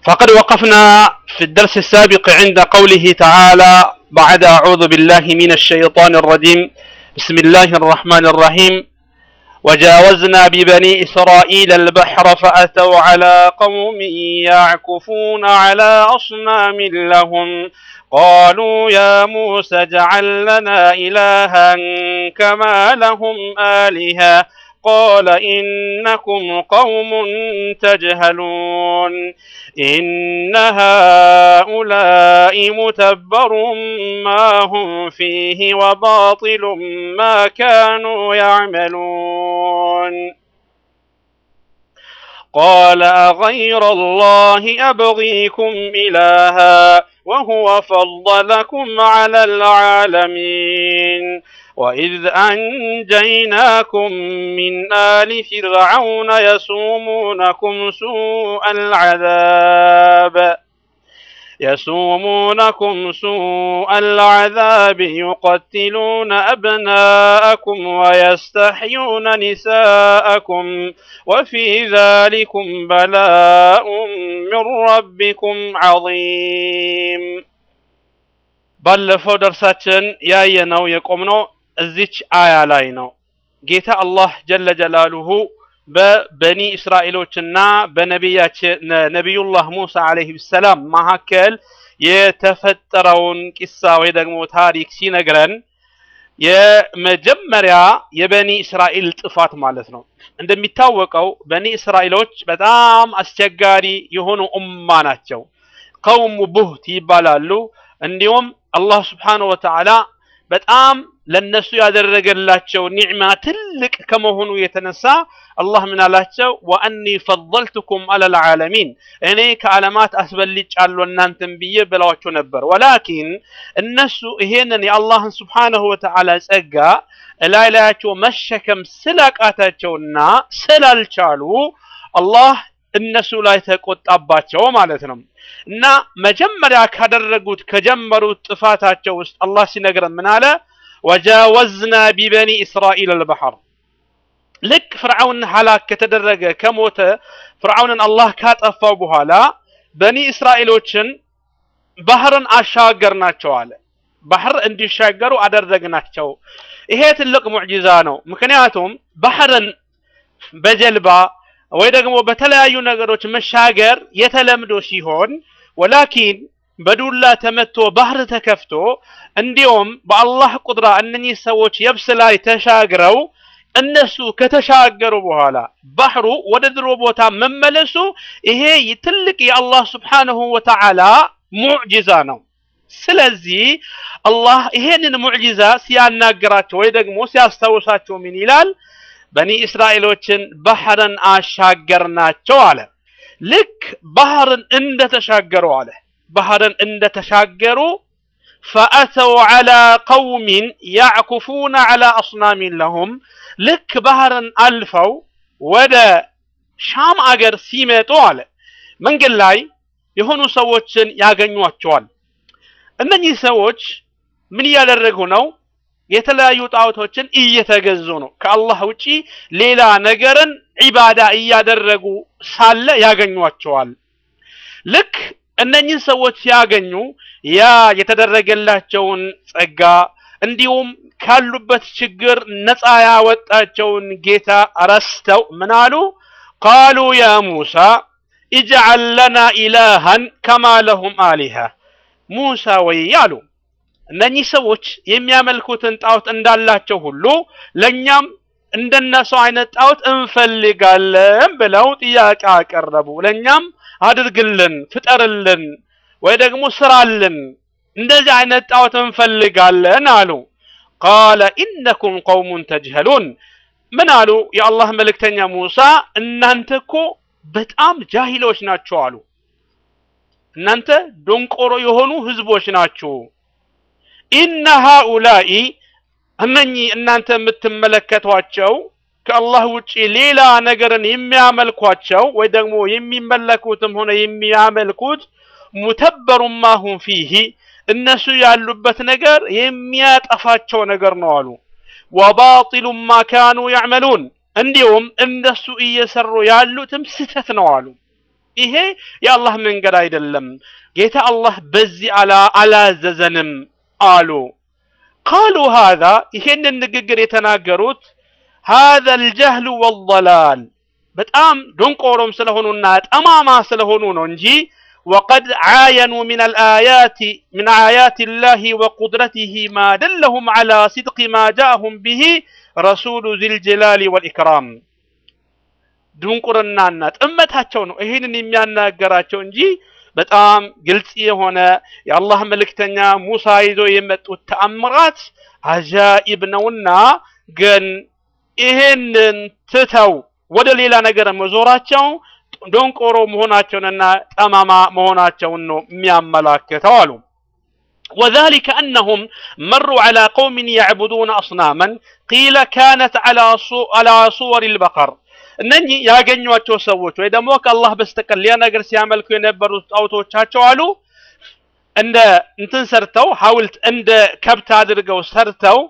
فقد وقفنا في الدرس السابق عند قوله تعالى بعد أعوذ بالله من الشيطان الرجيم بسم الله الرحمن الرحيم وجاوزنا ببني إسرائيل البحر فأتوا على قوم يعكفون على أصنام لهم قالوا يا موسى اجعل لنا إلها كما لهم آلهة قال إنكم قوم تجهلون إن هؤلاء متبر ما هم فيه وباطل ما كانوا يعملون قال أغير الله أبغيكم إلها وهو فضلكم على العالمين وإذ أنجيناكم من آل فرعون يسومونكم سوء العذاب يسومونكم سوء العذاب يقتلون أبناءكم ويستحيون نساءكم وفي ذلكم بلاء من ربكم عظيم ባለፈው ደርሳችን ያየነው የቆምነው እዚች አያ ላይ ነው ጌታ አላህ ጀለ ጀላሉሁ በበኒ እስራኤሎችና በነቢያችን ነቢዩላህ ሙሳ አለይሂ ሰላም መካከል የተፈጠረውን ቂሳ ወይ ደግሞ ታሪክ ሲነግረን የመጀመሪያ የበኒ እስራኤል ጥፋት ማለት ነው እንደሚታወቀው በኒ እስራኤሎች በጣም አስቸጋሪ የሆኑ ኡማ ናቸው ቀውሙ ቡህት ይባላሉ እንዲሁም አላህ ስብሓነ ወተዓላ በጣም ለነሱ ያደረገላቸው ኒዕማ ትልቅ ከመሆኑ የተነሳ አላህ ምን አላቸው ወአኒ ፈضልቱኩም አለል ዓለሚን እኔ ከዓለማት አስበልጫለሁ እናንተን ብዬ ብለዋቸው ነበር ወላኪን እነሱ ይሄንን የአላህን ስብሓነሁ ወተዓላ ጸጋ እላይ ላያቸው መሸከም ስላቃታቸውና ስላልቻሉ አላህ እነሱ ላይ ተቆጣባቸው ማለት ነው እና መጀመሪያ ካደረጉት ከጀመሩት ጥፋታቸው ውስጥ አላህ ሲነግረን ምን አለ ወጃወዝና ቢበኒ እስራኤል አልባህር ልክ ፍርዓውን ሀላክ ከተደረገ ከሞተ ፍርዓውንን አላህ ካጠፋው በኋላ በኒ እስራኤሎችን ባህርን አሻገርናቸው አለ ባህር እንዲሻገሩ አደረግናቸው ይሄ ትልቅ ሙዕጂዛ ነው ምክንያቱም ባህርን በጀልባ ወይ ደግሞ በተለያዩ ነገሮች መሻገር የተለምዶ ሲሆን ወላኪን በዱላ ተመቶ ባህር ተከፍቶ እንዲሁም በአላህ ቁድራ እነኚህ ሰዎች የብስ ላይ ተሻግረው እነሱ ከተሻገሩ በኋላ ባህሩ ወደ ድሮ ቦታ መመለሱ ይሄ ትልቅ የአላህ ስብሓንሁ ወተዓላ ሙዕጂዛ ነው ስለዚህ አላህ ይሄንን ሙዕጂዛ ሲያናግራቸው ወይ ደግሞ ሲያስታውሳቸው ምን ይላል በኒ እስራኤሎችን ባህርን አሻገርናቸው አለ ልክ ባህርን እንደተሻገሩ አለ ባህርን እንደተሻገሩ ፈአተው ዐላ ቀውሚን ያዕኩፉነ ዐላ አስናሚን ለሁም ልክ ባህርን አልፈው ወደ ሻም አገር ሲመጡ አለ መንገድ ላይ የሆኑ ሰዎችን ያገኟቸዋል እነኚህ ሰዎች ምን እያደረጉ ነው የተለያዩ ጣዖቶችን እየተገዙ ነው ከአላህ ውጪ ሌላ ነገርን ዒባዳ እያደረጉ ሳለ ያገኟቸዋል ልክ እነኚህ ሰዎች ሲያገኙ ያ የተደረገላቸውን ጸጋ እንዲሁም ካሉበት ችግር ነፃ ያወጣቸውን ጌታ ረስተው ምን አሉ ቃሉ ያ ሙሳ እጅዓል ለና ኢላሃን ከማ ለሁም አሊሃ ሙሳ ወይ አሉ እነኚህ ሰዎች የሚያመልኩትን ጣዖት እንዳላቸው ሁሉ ለእኛም እንደነሱ አይነት ጣዖት እንፈልጋለን ብለው ጥያቄ አቀረቡ ለእኛም አድርግልን ፍጠርልን ወይ ደግሞ ስራልን እንደዚህ አይነት ጣዖት እንፈልጋለን አሉ ቃለ ኢነኩም ቀውሙን ተጅሀሉን ምን አሉ የአላህ መልእክተኛ ሙሳ እናንተ እኮ በጣም ጃሂሎች ናቸው አሉ እናንተ ዶንቆሮ የሆኑ ህዝቦች ናችሁ ኢነ ሃኡላኢ እነኚህ እናንተ የምትመለከቷቸው ከአላህ ውጪ ሌላ ነገርን የሚያመልኳቸው ወይ ደግሞ የሚመለኩትም ሆነ የሚያመልኩት ሙተበሩን ማሁም ፊሂ እነሱ ያሉበት ነገር የሚያጠፋቸው ነገር ነው አሉ ወባጢሉ ማ ካኑ ያዕመሉን እንዲሁም እነሱ እየሰሩ ያሉትም ስተት ነው አሉ ይሄ የአላህ መንገድ አይደለም፣ ጌታ አላህ በዚህ አላዘዘንም አሉ። ቃሉ ሃዛ ይሄንን ንግግር የተናገሩት ሃዛ አልጀህሉ ወላል በጣም ደንቆሮም ስለሆኑና ጠማማ ስለሆኑ ነው እንጂ ወቀድ ዓየኑ ምን አልአያት ምን አያት ላህ ወቁድረቲህ ማ ደለሁም ዓላ ሲድቅ ማ ጃአሁም ብሂ ረሱሉ ዚልጀላሊ ወልኢክራም ድንቁርናና ጥመታቸው ነው ይህንን የሚያናገራቸው እንጂ በጣም ግልጽ የሆነ የአላህ መልእክተኛ ሙሳ ይዞ የመጡት ተአምራት አጃኢብ ነውና ግን ይሄንን ትተው ወደ ሌላ ነገር መዞራቸው ደንቆሮ መሆናቸውንና ጠማማ መሆናቸውን ነው የሚያመላክተው አሉ። وذلك أنهم مروا على قوم يعبدون أصناما قيل كانت على على صور البقر እነኚህ ያገኟቸው ሰዎች ወይ ደግሞ ከአላህ በስተቀር ሌላ ነገር ሲያመልኩ የነበሩት ጣዖቶቻቸው አሉ እንደ እንትን ሰርተው ሐውልት እንደ ከብት አድርገው ሰርተው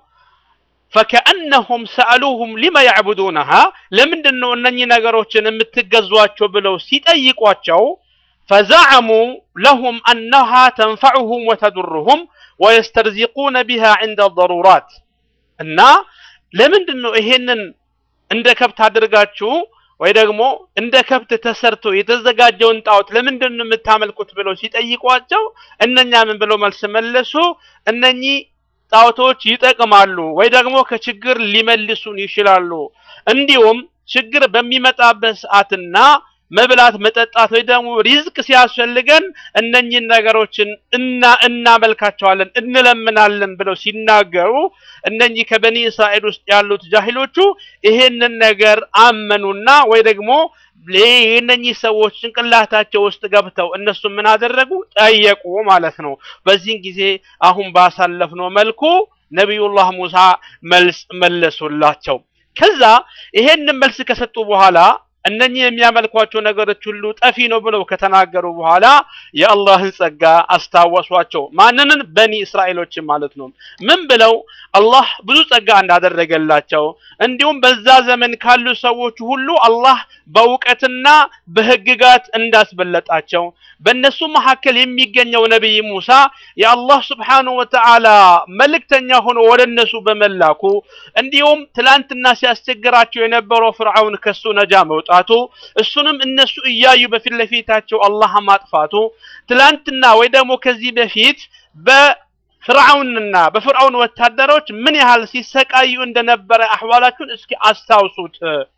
ፈከአነሁም ሰአሉሁም ሊመ ያዕቡዱነሃ ለምንድን ነው እነኚህ ነገሮችን የምትገዟቸው ብለው ሲጠይቋቸው ፈዘዐሙ ለሁም አነሃ ተንፈዑሁም ወተዱርሁም ወየስተርዚቁነ ቢሃ ዕንደ ضሩራት እና ለምንድን ነው ይሄንን እንደ ከብት አድርጋችሁ ወይ ደግሞ እንደ ከብት ተሰርቶ የተዘጋጀውን ጣዖት ለምንድን ነው የምታመልኩት ብለው ሲጠይቋቸው እነኛ ምን ብለው መልስ መለሱ እነኚህ ጣዖቶች ይጠቅማሉ ወይ ደግሞ ከችግር ሊመልሱን ይችላሉ እንዲሁም ችግር በሚመጣበት ሰዓትና መብላት መጠጣት ወይ ደግሞ ሪዝቅ ሲያስፈልገን እነኚህን ነገሮችን እና እናመልካቸዋለን እንለምናለን ብለው ሲናገሩ እነኚህ ከበኒ እስራኤል ውስጥ ያሉት ጃሂሎቹ ይሄንን ነገር አመኑና ወይ ደግሞ የእነኚህ ሰዎች ጭንቅላታቸው ውስጥ ገብተው እነሱ ምን አደረጉ ጠየቁ ማለት ነው። በዚህን ጊዜ አሁን ባሳለፍነው መልኩ ነቢዩላህ ሙሳ መልስ መለሱላቸው። ከዛ ይሄንን መልስ ከሰጡ በኋላ እነኚህ የሚያመልኳቸው ነገሮች ሁሉ ጠፊ ነው ብለው ከተናገሩ በኋላ የአላህን ጸጋ አስታወሷቸው። ማንንን? በኒ እስራኤሎችን ማለት ነው። ምን ብለው አላህ ብዙ ጸጋ እንዳደረገላቸው እንዲሁም በዛ ዘመን ካሉ ሰዎች ሁሉ አላህ በእውቀትና በህግጋት እንዳስበለጣቸው በእነሱ መካከል የሚገኘው ነቢይ ሙሳ የአላህ ስብሓነሁ ወተዓላ መልእክተኛ ሆኖ ወደ እነሱ በመላኩ እንዲሁም ትላንትና ሲያስቸግራቸው የነበረው ፍርዓውን ከሱ ነጃ መውጣቱ እሱንም እነሱ እያዩ በፊት ለፊታቸው አላህ ማጥፋቱ ትላንትና ወይ ደግሞ ከዚህ በፊት በፍርዓውንና በፍርዓውን ወታደሮች ምን ያህል ሲሰቃዩ እንደነበረ አህዋላችሁን እስኪ አስታውሱት።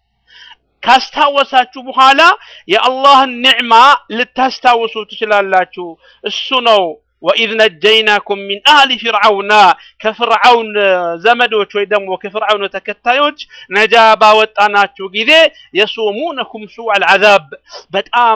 ካስታወሳችሁ በኋላ የአላህን ኒዕማ ልታስታውሱ ትችላላችሁ። እሱ ነው ወኢዝ ነጀይናኩም ሚን አህሊ ፊርዓውና ከፍርዓውን ዘመዶች ወይ ደግሞ ከፍርዓውን ተከታዮች ነጃ ባወጣናችሁ ጊዜ የሱሙነኩም ሱዐል ዐዛብ በጣም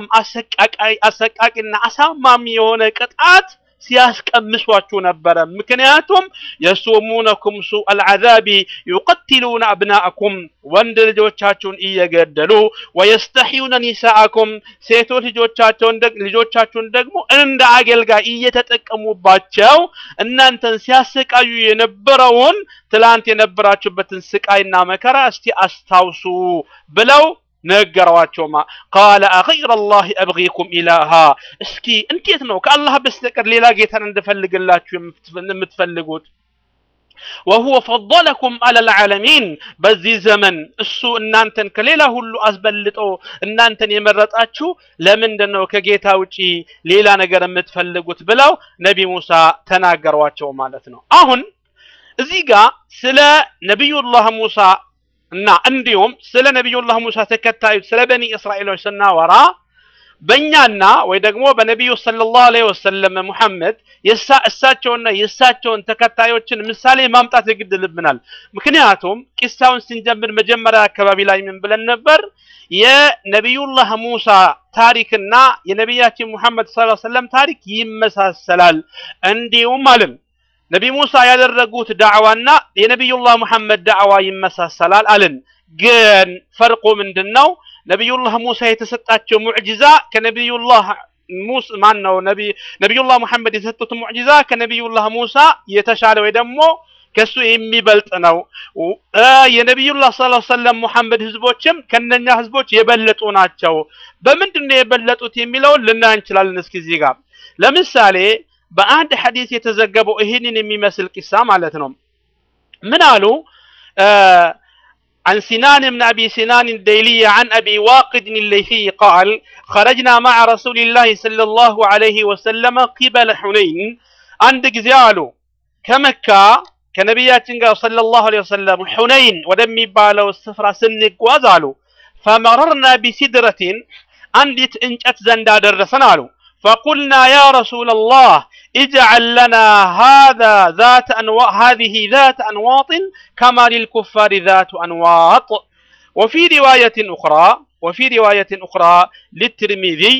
አሰቃቂና አሳማሚ የሆነ ቅጣት ሲያስቀምሷችሁ ነበረ። ምክንያቱም የሱሙነኩም ሱዐል ዐዛቢ ዩቀትሉነ አብናአኩም ወንድ ልጆቻችሁን እየገደሉ ወየስተሕዩነ ኒሳአኩም ሴቶች ልጆቻቸውን ልጆቻችሁን ደግሞ እንደ አገልጋይ እየተጠቀሙባቸው እናንተን ሲያሰቃዩ የነበረውን ትላንት የነበራችሁበትን ስቃይና መከራ እስቲ አስታውሱ ብለው ነገሯቸውማ ቃለ አገይረ ላህ አብጊኩም ኢላሃ እስኪ እንዴት ነው ከአላህ በስተቀር ሌላ ጌታን እንድፈልግላችሁ የምትፈልጉት ወሁወ ፈضለኩም አለል ዓለሚን በዚህ ዘመን እሱ እናንተን ከሌላ ሁሉ አስበልጦ እናንተን የመረጣችሁ ለምንድን ነው ከጌታ ውጪ ሌላ ነገር የምትፈልጉት ብለው ነቢ ሙሳ ተናገሯቸው ማለት ነው አሁን እዚህ ጋር ስለ ነቢዩላህ ሙሳ እና እንዲሁም ስለ ነቢዩላህ ሙሳ ተከታዮች ስለ በኒ እስራኤሎች ስናወራ በእኛና ወይ ደግሞ በነቢዩ ሰለላሁ ዐለይሂ ወሰለም ሙሐመድ እሳቸውና የእሳቸውን ተከታዮችን ምሳሌ ማምጣት የግድ ልብናል። ምክንያቱም ቂሳውን ስንጀምር መጀመሪያ አካባቢ ላይ ምን ብለን ነበር? የነቢዩላህ ሙሳ ታሪክና የነቢያችን ሙሐመድ ሰለላሁ ዐለይሂ ወሰለም ታሪክ ይመሳሰላል። እንዲሁም አልን ነቢ ሙሳ ያደረጉት ዳዕዋና የነቢዩላህ ሙሐመድ ዳዕዋ ይመሳሰላል አልን። ግን ፈርቁ ምንድን ነው? ነቢዩላህ ሙሳ የተሰጣቸው ሙዕጂዛ ከነቢዩላህ ሙስ ማን ነው ነቢዩላህ ሙሐመድ የሰጡት ሙዕጂዛ ከነቢዩላህ ሙሳ የተሻለ ወይ ደግሞ ከሱ የሚበልጥ ነው። የነቢዩላህ ሰለላሁ ዐለይሂ ወሰለም ሙሐመድ ህዝቦችም ከነኛ ህዝቦች የበለጡ ናቸው። በምንድን ነው የበለጡት የሚለውን ልናይ እንችላለን። እስኪ እዚህ ጋር ለምሳሌ በአንድ ሐዲስ የተዘገበው ይህንን የሚመስል ቂሳ ማለት ነው። ምን አሉ? عن سنان بن أبي سنان الديلي عن أبي واقد الليثي قال خرجنا مع رسول الله صلى الله عليه وسلم قبل حنين عند قزيالو كمكة كنبياتنا قال صلى الله عليه وسلم حنين ودمي بالو السفرة سنك وزالو فمررنا بسدرة عندت انجت زندا درسنالو فقلنا يا رسول الله اجعل لنا هذا ذات أنواط هذه ذات أنواط كما للكفار ذات أنواط وفي رواية أخرى وفي رواية أخرى للترمذي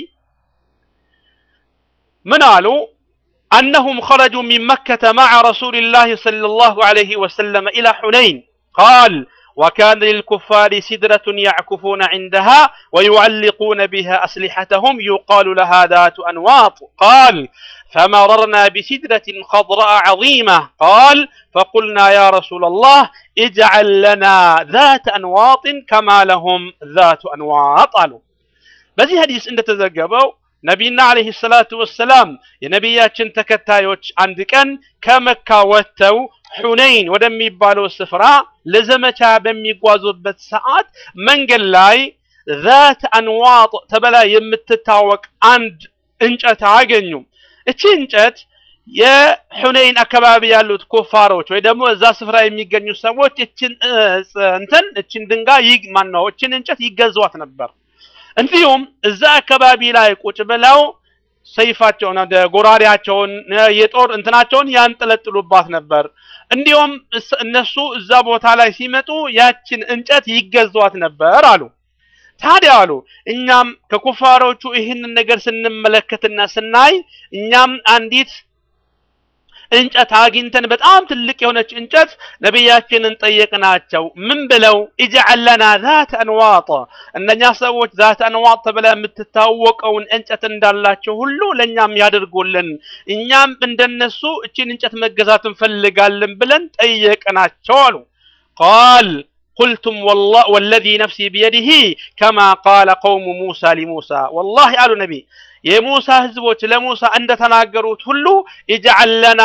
من قالوا أنهم خرجوا من مكة مع رسول الله صلى الله عليه وسلم إلى حنين قال وكان للكفار سدرة يعكفون عندها ويعلقون بها أسلحتهم يقال لها ذات أنواط قال فمررنا بسدرة خضراء عظيمة قال فقلنا يا رسول الله اجعل لنا ذات أنواط كما لهم ذات أنواط قالوا በዚህ ሀዲስ እንደተዘገበው ነቢይና አለይሂ ሰላቱ ወሰላም የነቢያችን ተከታዮች አንድ ቀን ከመካ ወጥተው ሑነይን ወደሚባለው ስፍራ ለዘመቻ በሚጓዙበት ሰዓት መንገድ ላይ ዛት አንዋጥ ተብላ የምትታወቅ አንድ እንጨት አገኙ። እቺ እንጨት የሑነይን አካባቢ ያሉት ኩፋሮች ወይ ደግሞ እዛ ስፍራ የሚገኙ ሰዎች እችን እንትን እችን ድንጋይ ይግ ማን ነው እችን እንጨት ይገዟት ነበር። እንዲሁም እዛ አካባቢ ላይ ቁጭ ብለው ሰይፋቸውን ጎራዴያቸውን የጦር እንትናቸውን ያንጠለጥሉባት ነበር። እንዲሁም እነሱ እዛ ቦታ ላይ ሲመጡ ያችን እንጨት ይገዟት ነበር አሉ። ታዲያ አሉ እኛም ከኩፋሮቹ ይህንን ነገር ስንመለከትና ስናይ እኛም አንዲት እንጨት አግኝተን በጣም ትልቅ የሆነች እንጨት ነቢያችንን ጠየቅናቸው። ምን ብለው ኢጅዐል ለና ዛት አንዋጥ፣ እነኛ ሰዎች ዛት አንዋጥ ተብላ የምትታወቀውን እንጨት እንዳላቸው ሁሉ ለእኛም ያደርጉልን፣ እኛም እንደነሱ እችን እንጨት መገዛት እንፈልጋለን ብለን ጠየቅናቸው አሉ። ቃል قلتم والله والذي نفسي بيده كما قال قوم موسى لموسى والله قالوا نبي የሙሳ ህዝቦች ለሙሳ እንደተናገሩት ሁሉ ኢጅዐል ለና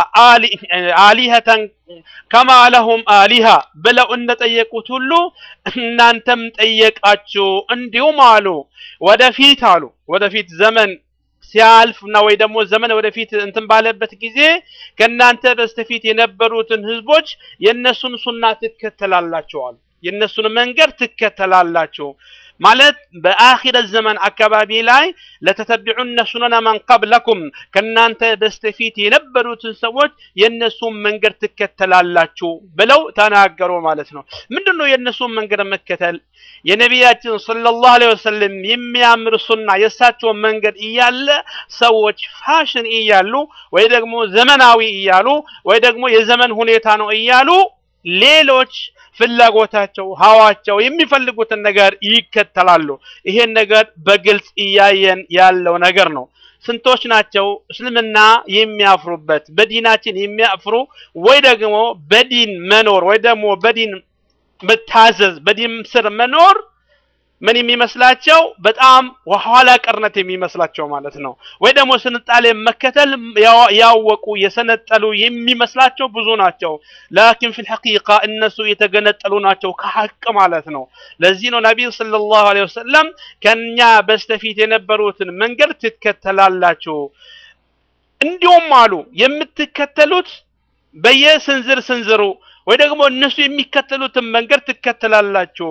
አሊሀተን ከማ ለሁም አሊሃ ብለው እንደጠየቁት ሁሉ እናንተም ጠየቃችሁ እንዲሁም አሉ ወደፊት አሉ ወደፊት ዘመን ሲያልፍ እና ወይ ደግሞ ዘመን ወደፊት እንትን ባለበት ጊዜ ከእናንተ በስተፊት የነበሩትን ህዝቦች የእነሱን ሱና ትከተላላችኋል የእነሱን መንገድ ትከተላላችሁ ማለት በአኺረት ዘመን አካባቢ ላይ ለተተቢዑነ ሱነነ መን ቀብለኩም ከእናንተ በስተፊት የነበሩትን ሰዎች የእነሱን መንገድ ትከተላላችሁ ብለው ተናገሩ ማለት ነው። ምንድን ነው የእነሱን መንገድ መከተል? የነቢያችን ሰለላሁ ዐለይሂ ወሰለም የሚያምር ሱና የእሳቸውን መንገድ እያለ ሰዎች ፋሽን እያሉ ወይ ደግሞ ዘመናዊ እያሉ ወይ ደግሞ የዘመን ሁኔታ ነው እያሉ ሌሎች ፍላጎታቸው ሀዋቸው የሚፈልጉትን ነገር ይከተላሉ። ይሄን ነገር በግልጽ እያየን ያለው ነገር ነው። ስንቶች ናቸው እስልምና የሚያፍሩበት በዲናችን የሚያፍሩ ወይ ደግሞ በዲን መኖር ወይ ደግሞ በዲን መታዘዝ በዲን ስር መኖር ምን የሚመስላቸው በጣም ኋላ ቀርነት የሚመስላቸው ማለት ነው። ወይ ደግሞ ስንጣሌ መከተል ያወቁ የሰነጠሉ የሚመስላቸው ብዙ ናቸው። ላኪን ፊል ሐቂቃ እነሱ የተገነጠሉ ናቸው ከሐቅ ማለት ነው። ለዚህ ነው ነቢዩ ሰለላሁ ዐለይሂ ወሰለም ከኛ በስተፊት የነበሩትን መንገድ ትከተላላችሁ፣ እንዲሁም አሉ የምትከተሉት በየስንዝር ስንዝሩ ወይ ደግሞ እነሱ የሚከተሉትን መንገድ ትከተላላችሁ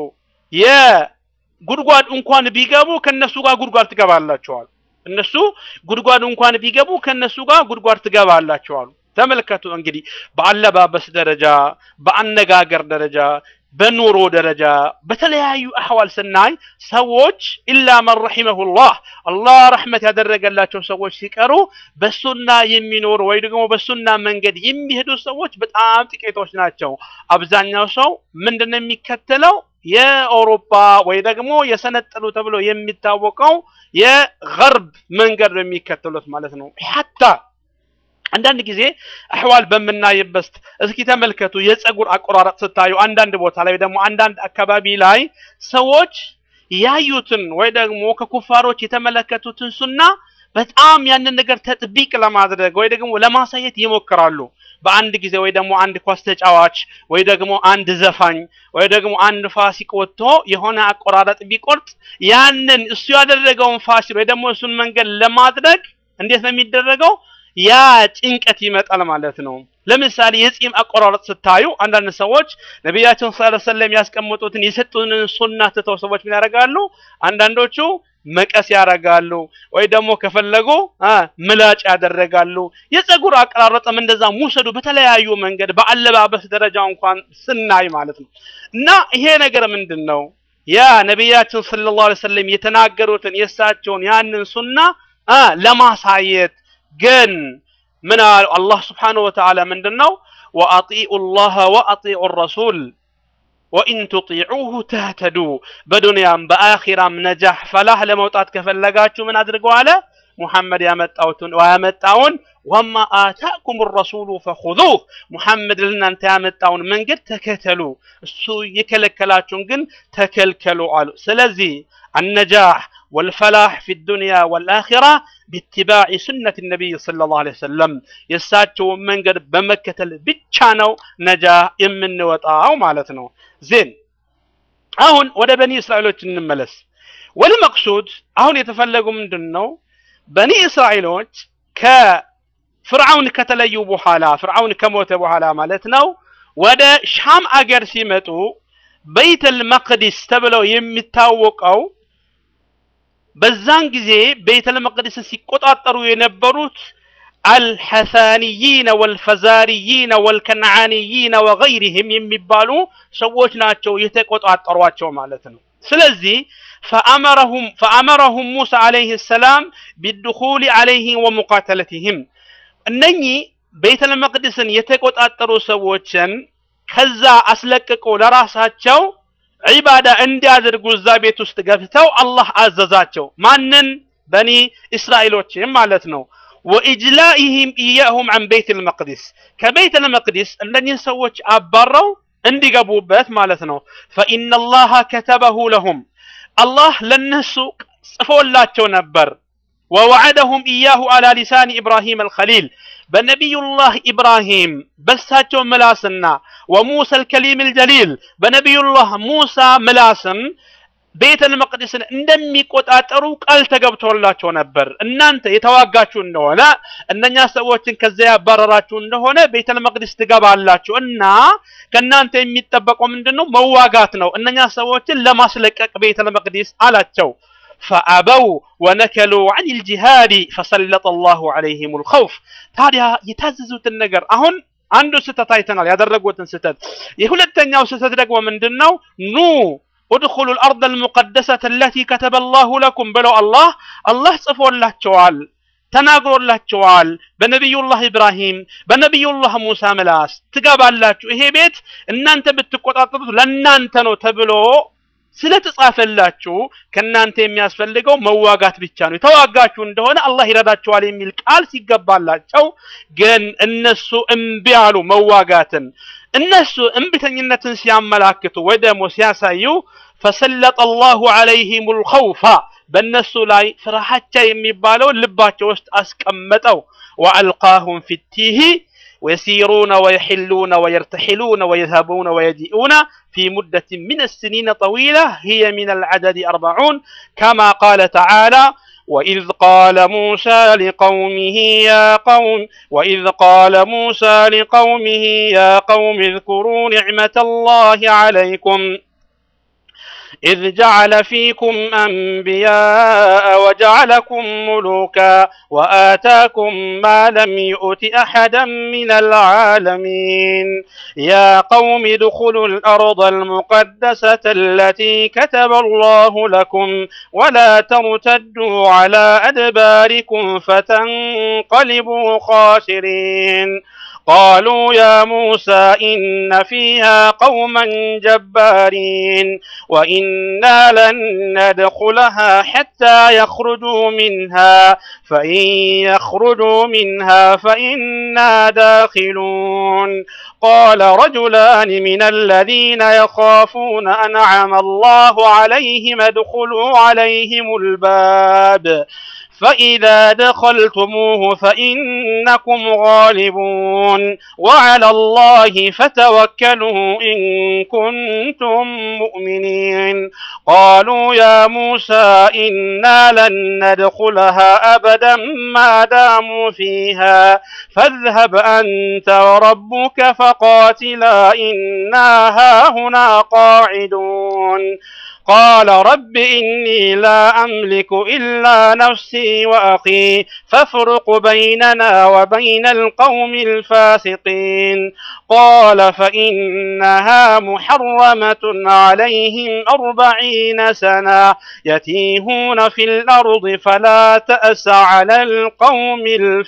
ጉድጓድ እንኳን ቢገቡ ከነሱ ጋር ጉድጓድ ትገባላቸዋል። እነሱ ጉድጓድ እንኳን ቢገቡ ከነሱ ጋር ጉድጓድ ትገባላቸዋል። ተመልከቱ እንግዲህ በአለባበስ ደረጃ፣ በአነጋገር ደረጃ፣ በኑሮ ደረጃ በተለያዩ አህዋል ስናይ ሰዎች ኢላ መን ረሒመሁላህ አላህ ረሕመት ያደረገላቸው ሰዎች ሲቀሩ በሱና የሚኖሩ ወይ ደግሞ በሱና መንገድ የሚሄዱ ሰዎች በጣም ጥቂቶች ናቸው። አብዛኛው ሰው ምንድን ነው የሚከተለው? የአውሮፓ ወይ ደግሞ የሰነጠሉ ተብሎ የሚታወቀው የገርብ መንገድ ነው የሚከተሉት ማለት ነው። ሐታ አንዳንድ ጊዜ አህዋል በምናይበት እስኪ ተመልከቱ የፀጉር አቆራረጥ ስታዩ አንዳንድ ቦታ ላይ ደግሞ አንዳንድ አካባቢ ላይ ሰዎች ያዩትን ወይ ደግሞ ከኩፋሮች የተመለከቱትን ሱና በጣም ያንን ነገር ተጥቢቅ ለማድረግ ወይ ደግሞ ለማሳየት ይሞክራሉ። በአንድ ጊዜ ወይ ደግሞ አንድ ኳስ ተጫዋች ወይ ደግሞ አንድ ዘፋኝ ወይ ደግሞ አንድ ፋሲቅ ወጥቶ የሆነ አቆራረጥ ቢቆርጥ ያንን እሱ ያደረገውን ፋሲል ወይ ደግሞ እሱን መንገድ ለማድረግ እንዴት ነው የሚደረገው? ያ ጭንቀት ይመጣል ማለት ነው። ለምሳሌ የጺም አቆራረጥ ስታዩ አንዳንድ ሰዎች ነቢያችን ሰለላሁ ዐለይሂ ወሰለም ያስቀመጡትን የሰጡንን ሱና ትተው ሰዎች ምን ያደርጋሉ? አንዳንዶቹ መቀስ ያደርጋሉ፣ ወይ ደግሞ ከፈለጉ አ ምላጭ ያደረጋሉ። የፀጉር አቀራረጥም እንደዛ ሙሰዱ በተለያዩ መንገድ በአለባበስ ደረጃ እንኳን ስናይ ማለት ነው። እና ይሄ ነገር ምንድን ነው? ያ ነቢያችን ሰለላሁ ዐለይሂ ወሰለም የተናገሩትን የእሳቸውን ያንን ሱና አ ለማሳየት ግን ምን አሉ? አላህ ስብሓነሁ ወተዓላ ምንድን ነው ወአጢኡ ላህ ወአጢኡ ረሱል ወኢን ቱጢዑሁ ተህተዱ በዱንያም በአኺራም ነጃህ ፈላህ ለመውጣት ከፈለጋችሁ ምን አድርገው አለ ሙሐመድ ያመጣውትን ያመጣውን ወማ አታኩም ረሱሉ ፈኹዙህ ሙሐመድ ለእናንተ ያመጣውን መንገድ ተከተሉ እሱ የከለከላችሁን ግን ተከልከሉ አሉ ስለዚህ النجاح والفلاح في الدنيا والآخرة باتباع سنة النبي صلى الله عليه وسلم يساتشو منقر بمكة بتشانو نجاح من وطاو مالتنو زين አሁን ወደ በኒ እስራኤሎች እንመለስ ወልመቅሱድ አሁን የተፈለጉ ምንድን ነው በኒ እስራኤሎች ከፍርዓውን ከተለዩ በኋላ ፍርዓውን ከሞተ በኋላ ማለት ነው ወደ ሻም አገር ሲመጡ በይተል መቅዲስ ተብለው የሚታወቀው በዛን ጊዜ ቤተል መቅደስን ሲቆጣጠሩ የነበሩት አልሐሳኒይነ ወልፈዛሪይነ ወልከነዓኒይነ ወገይሪህም የሚባሉ ሰዎች ናቸው የተቆጣጠሯቸው ማለት ነው። ስለዚህ ፈአመረሁም ፈአመረሁም ሙሳ አለይህ ሰላም ቢድኹል አለይህ ወሙቃተለትህም እነኚህ ቤተል መቅደስን የተቆጣጠሩ ሰዎችን ከዛ አስለቅቆ ለራሳቸው ዒባዳ እንዲያደርጉ እዛ ቤት ውስጥ ገብተው አላህ አዘዛቸው። ማንን? በኒ እስራኤሎችም ማለት ነው። ወኢጅላኢህም ኢያሁም አን ቤት ልመቅዲስ ከቤት ልመቅዲስ እነኚህ ሰዎች አባረው እንዲገቡበት ማለት ነው። ፈኢነ ላሃ ከተበሁ ለሁም አላህ ለነሱ ጽፎላቸው ነበር። ወወዐደሁም ኢያሁ አላ ሊሳኒ ኢብራሂም አልኸሊል በነቢዩላህ ኢብራሂም በሳቸው ምላስና ወሙሳ አልከሊም አልጀሊል በነቢዩላህ ሙሳ ምላስም ቤተል መቅደስን እንደሚቆጣጠሩ ቃል ተገብቶላቸው ነበር። እናንተ የተዋጋችሁ እንደሆነ እነኛ ሰዎችን ከዚያ ያባረራችሁ እንደሆነ ቤተል መቅደስ ትገባላችሁ እና ከእናንተ የሚጠበቀው ምንድን ነው? መዋጋት ነው። እነኛ ሰዎችን ለማስለቀቅ ቤተል መቅደስ አላቸው። ፈአበው ወነከሉ አን ልጂሃዲ ፈሰለጠ ላሁ ዐለይሂም ልኸውፍ ታዲያ የታዘዙትን ነገር አሁን አንዱ ስህተት አይተናል፣ ያደረጉትን ስህተት። የሁለተኛው ስህተት ደግሞ ምንድን ነው? ኑ ኡድኹሉ ልአርድ አልሙቀደሰት አለቲ ከተበ ላሁ ለኩም ብለው አላህ አላህ ጽፎላቸዋል ተናግሮላቸዋል። በነቢዩላህ ኢብራሂም በነቢዩላህ ሙሳ ምላስ ትገባላችሁ፣ ይሄ ቤት እናንተ ብትቆጣጠሩት ለእናንተ ነው ተብሎ ስለተጻፈላችሁ ከእናንተ የሚያስፈልገው መዋጋት ብቻ ነው። የተዋጋችሁ እንደሆነ አላህ ይረዳችኋል የሚል ቃል ሲገባላቸው ግን እነሱ እምቢ አሉ መዋጋትን። እነሱ እምቢተኝነትን ሲያመላክቱ ወይ ደግሞ ሲያሳዩ ፈሰለጠ አላሁ ዐለይሂም ልኸውፋ በእነሱ ላይ ፍርሃቻ የሚባለው ልባቸው ውስጥ አስቀመጠው። ወአልቃሁም ፊቲህ ويسيرون ويحلون ويرتحلون ويذهبون ويجيئون في مدة من السنين طويلة هي من العدد أربعون كما قال تعالى وإذ قال موسى لقومه يا قوم وإذ قال موسى لقومه يا قوم اذكروا نعمة الله عليكم إذ جعل فيكم أنبياء وجعلكم ملوكا وآتاكم ما لم يؤت أحدا من العالمين يا قوم ادخلوا الأرض المقدسة التي كتب الله لكم ولا ترتدوا على أدباركم فتنقلبوا خاسرين قالوا يا موسى إن فيها قوما جبارين وإنا لن ندخلها حتى يخرجوا منها فإن يخرجوا منها فإنا داخلون قال رجلان من الذين يخافون أنعم الله عليهم ادخلوا عليهم الباب فإذا دخلتموه فإنكم غالبون وعلى الله فتوكلوا إن كنتم مؤمنين قالوا يا موسى إنا لن ندخلها أبدا ما داموا فيها فاذهب أنت وربك فقاتلا إنا هاهنا قاعدون قال رب إني لا أملك إلا نفسي وأخي فافرق بيننا وبين القوم الفاسقين قال فإنها محرمة عليهم أربعين سنة يتيهون في الأرض فلا تأس على القوم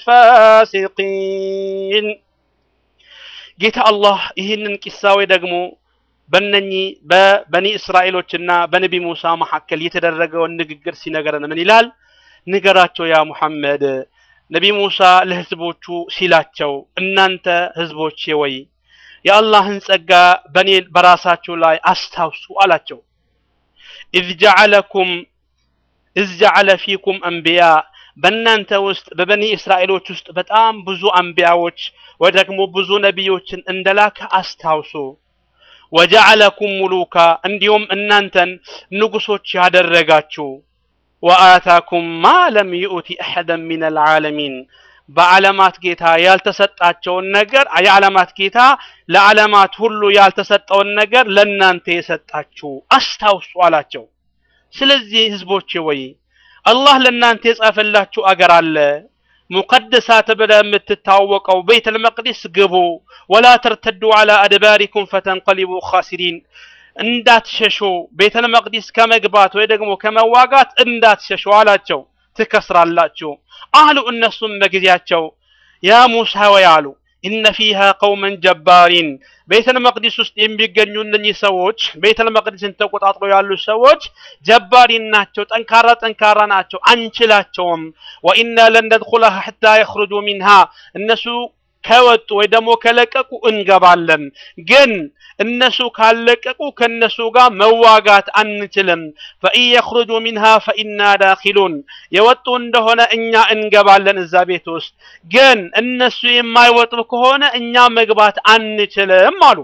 الفاسقين ጌታ አላህ ይህንን ቂሳዊ ደግሞ በእነኚህ በበኒ እስራኤሎችና በነቢ ሙሳ መካከል የተደረገውን ንግግር ሲነገረን ምን ይላል? ንገራቸው ያ ሙሐመድ ነቢ ሙሳ ለህዝቦቹ ሲላቸው እናንተ ህዝቦቼ ወይ የአላህን ጸጋ በኔ በራሳችሁ ላይ አስታውሱ አላቸው። ኢዝ ጀዐለኩም ኢዝ ጀዐለ ፊኩም አንቢያ በእናንተ ውስጥ በበኒ እስራኤሎች ውስጥ በጣም ብዙ አንቢያዎች ወይ ደግሞ ብዙ ነቢዮችን እንደላከ አስታውሱ። ወጀዐለኩም ሙሉካ እንዲሁም እናንተን ንጉሶች ያደረጋችሁ ወአታኩም ማ ለም ዩእቲ አሐደን ሚን አልዓለሚን በዓለማት ጌታ ያልተሰጣቸውን ነገር የዓለማት ጌታ ለዓለማት ሁሉ ያልተሰጠውን ነገር ለእናንተ የሰጣችሁ አስታውሱ አላቸው። ስለዚህ ህዝቦቼ ወይ አላህ ለእናንተ የጻፈላችሁ አገር አለ ሙቀደሳ ተብላ የምትታወቀው ቤተል መቅዲስ ግቡ፣ ወላ ተርተዱ አላ አድባሪኩም ፈተንቀሊቡ ኻሲሪን እንዳትሸሹ ቤተል መቅዲስ ከመግባት ወይ ደግሞ ከመዋጋት እንዳትሸሹ አላቸው። ትከስራላችሁ አሉ። እነሱም በጊዜያቸው ያ ሙሳ ወይ አሉ ኢነ ፊሃ ቀውመን ጀባሪን ቤተል መቅዲስ ውስጥ የሚገኙ እነኚህ ሰዎች ቤተል መቅዲስን ተቆጣጥረው ያሉ ሰዎች ጀባሪን ናቸው፣ ጠንካራ ጠንካራ ናቸው፣ አንችላቸውም። ወኢና ለን ነድኹለሃ ሐታ የኽሩጁ ሚንሃ እነሱ ከወጡ ወይ ደግሞ ከለቀቁ እንገባለን፣ ግን እነሱ ካለቀቁ ከነሱ ጋር መዋጋት አንችልም። ፈኢን የኽሩጁ ሚንሃ ፈኢና ዳኺሉን የወጡ እንደሆነ እኛ እንገባለን እዛ ቤት ውስጥ፣ ግን እነሱ የማይወጡ ከሆነ እኛ መግባት አንችልም አሉ።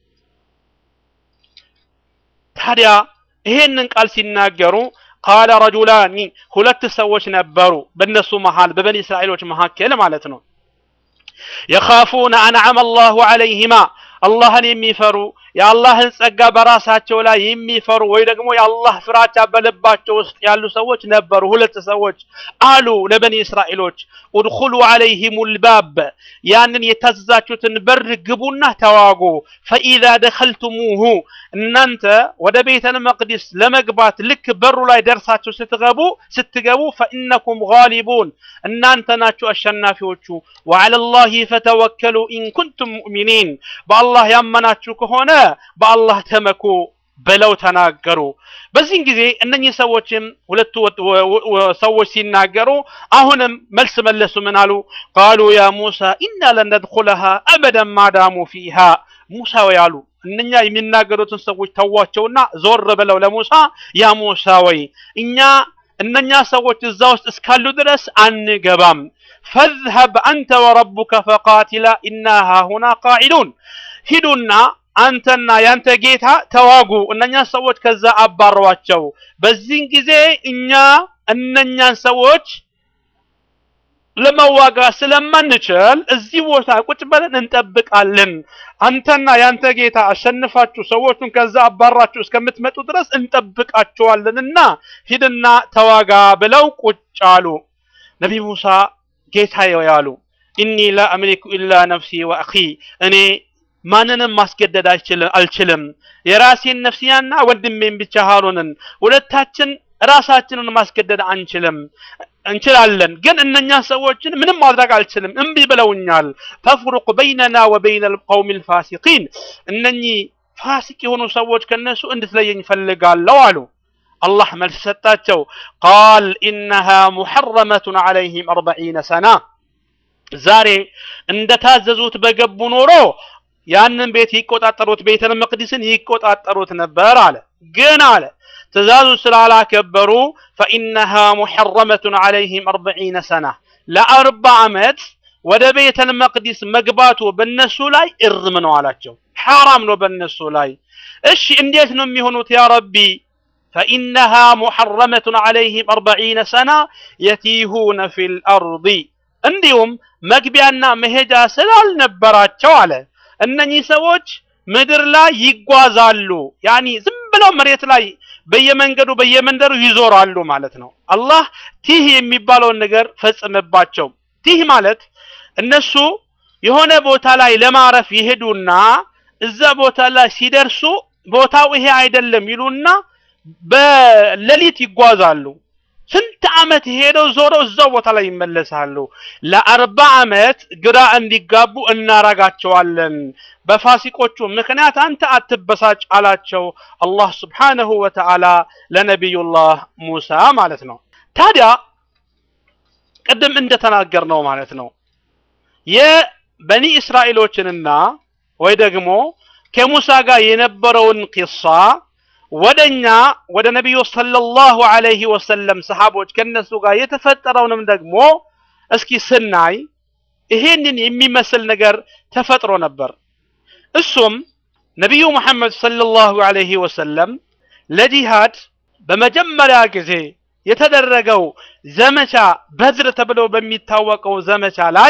ታዲያ ይሄንን ቃል ሲናገሩ ቃለ ረጁላኒ ሁለት ሰዎች ነበሩ በእነሱ መሃል በበኒ እስራኤሎች መካከል ማለት ነው የኻፉነ አንዓመ አላሁ ዐለይሂማ አላህን የሚፈሩ የአላህን ጸጋ በራሳቸው ላይ የሚፈሩ ወይ ደግሞ የአላህ ፍራቻ በልባቸው ውስጥ ያሉ ሰዎች ነበሩ። ሁለት ሰዎች አሉ ለበኒ እስራኤሎች ኡድኹሉ ዐለይሂም ልባብ ያንን የታዘዛችሁትን በር ግቡና ተዋጉ። ፈኢዛ ደኸልቱሙሁ እናንተ ወደ ቤተል መቅዲስ ለመግባት ልክ በሩ ላይ ደርሳችሁ ስትገቡ ስትገቡ ፈኢነኩም ጋሊቡን እናንተ ናችሁ አሸናፊዎቹ። ወዐለላሂ ፈተወከሉ ኢን ኩንቱም ሙእሚኒን በአላህ ያመናችሁ ከሆነ በአላህ ተመኩ ብለው ተናገሩ። በዚህን ጊዜ እነኚህ ሰዎችም ሁለቱ ሰዎች ሲናገሩ አሁንም መልስ መለሱ። ምን አሉ? ቃሉ ያ ሙሳ ኢና ለን ነድኹለሃ አበደን ማዳሙ ፊሃ ሙሳ ወይ አሉ እነኛ የሚናገሩትን ሰዎች ተዋቸውና ዞር ብለው ለሙሳ ያ ሙሳ ወይ እኛ እነኛ ሰዎች እዛ ውስጥ እስካሉ ድረስ አንገባም። ፈዝሀብ አንተ ወረቡከ ፈቃቲላ ኢና ሃሁና ቃዒዱን ሂዱና አንተና ያንተ ጌታ ተዋጉ፣ እነኛ ሰዎች ከዛ አባሯቸው። በዚህን ጊዜ እኛ እነኛን ሰዎች ለመዋጋት ስለማንችል እዚህ ቦታ ቁጭ ብለን እንጠብቃለን። አንተና ያንተ ጌታ አሸንፋችሁ ሰዎቹን ከዛ አባራችሁ እስከምትመጡ ድረስ እንጠብቃችኋለንና ሂድና ተዋጋ ብለው ቁጭ አሉ። ነቢ ሙሳ ጌታዬ ያሉ ኢኒ ላ አምሊኩ ኢላ ነፍሲ ወአኺ እኔ ማንንም ማስገደድ አልችልም የራሴን ነፍስያና ወንድሜን ብቻ ሃሩንን ሁለታችን ራሳችንን ማስገደድ አንችልም እንችላለን ግን እነኛ ሰዎችን ምንም ማድረግ አልችልም እምቢ ብለውኛል ተፍሩቅ በይነና ወበይነ ልቀውም ልፋሲቂን እነኚህ ፋሲቅ የሆኑ ሰዎች ከነሱ እንድትለየኝ ፈልጋለሁ አሉ አላህ መልስ ሰጣቸው ቃል ኢነሃ ሙሐረመቱን ዐለይህም አርበዒነ ሰና ዛሬ እንደታዘዙት በገቡ ኖሮ ያንን ቤት ይቆጣጠሩት ቤተል መቅዲስን ይቆጣጠሩት ነበር አለ ግን አለ ትእዛዙ ስላላከበሩ ፈኢነሃ ሙሐረመቱን ዐለይህም አርበዒነ ሰና ለአርባ ዓመት ወደ ቤተል መቅዲስ መግባቱ በነሱ ላይ እርም ነው አላቸው ሐራም ነው በነሱ ላይ እሺ እንዴት ነው የሚሆኑት ያ ረቢ فإنها محرمة عليهم أربعين سنة يتيهون في الأرض እንዲሁም መግቢያና መሄጃ ስላልነበራቸው አለ እነኚህ ሰዎች ምድር ላይ ይጓዛሉ ያኒ ዝም ብለው መሬት ላይ በየመንገዱ በየመንደሩ ይዞራሉ ማለት ነው አላህ ቲህ የሚባለውን ነገር ፈጽመባቸው ቲህ ማለት እነሱ የሆነ ቦታ ላይ ለማረፍ ይሄዱና እዛ ቦታ ላይ ሲደርሱ ቦታው ይሄ አይደለም ይሉና በሌሊት ይጓዛሉ ስንት ዓመት ሄደው ዞረው እዛው ቦታ ላይ ይመለሳሉ ለአርባ ዓመት ግራ እንዲጋቡ እናረጋቸዋለን በፋሲቆቹ ምክንያት አንተ አትበሳጭ አላቸው አላህ ስብሓንሁ ወተዓላ ለነቢዩላህ ሙሳ ማለት ነው ታዲያ ቅድም እንደተናገር ነው ማለት ነው የበኒ እስራኤሎችንና ወይ ደግሞ ከሙሳ ጋር የነበረውን ቂሳ ወደኛ ወደ ነቢዩ ሰለላሁ ዐለይሂ ወሰለም ሰሃቦች ከነሱ ጋር የተፈጠረውንም ደግሞ እስኪ ስናይ ይሄንን የሚመስል ነገር ተፈጥሮ ነበር እሱም ነቢዩ ሙሐመድ ሰለላሁ ዐለይሂ ወሰለም ለጂሃድ በመጀመሪያ ጊዜ የተደረገው ዘመቻ በድር ተብሎ በሚታወቀው ዘመቻ ላይ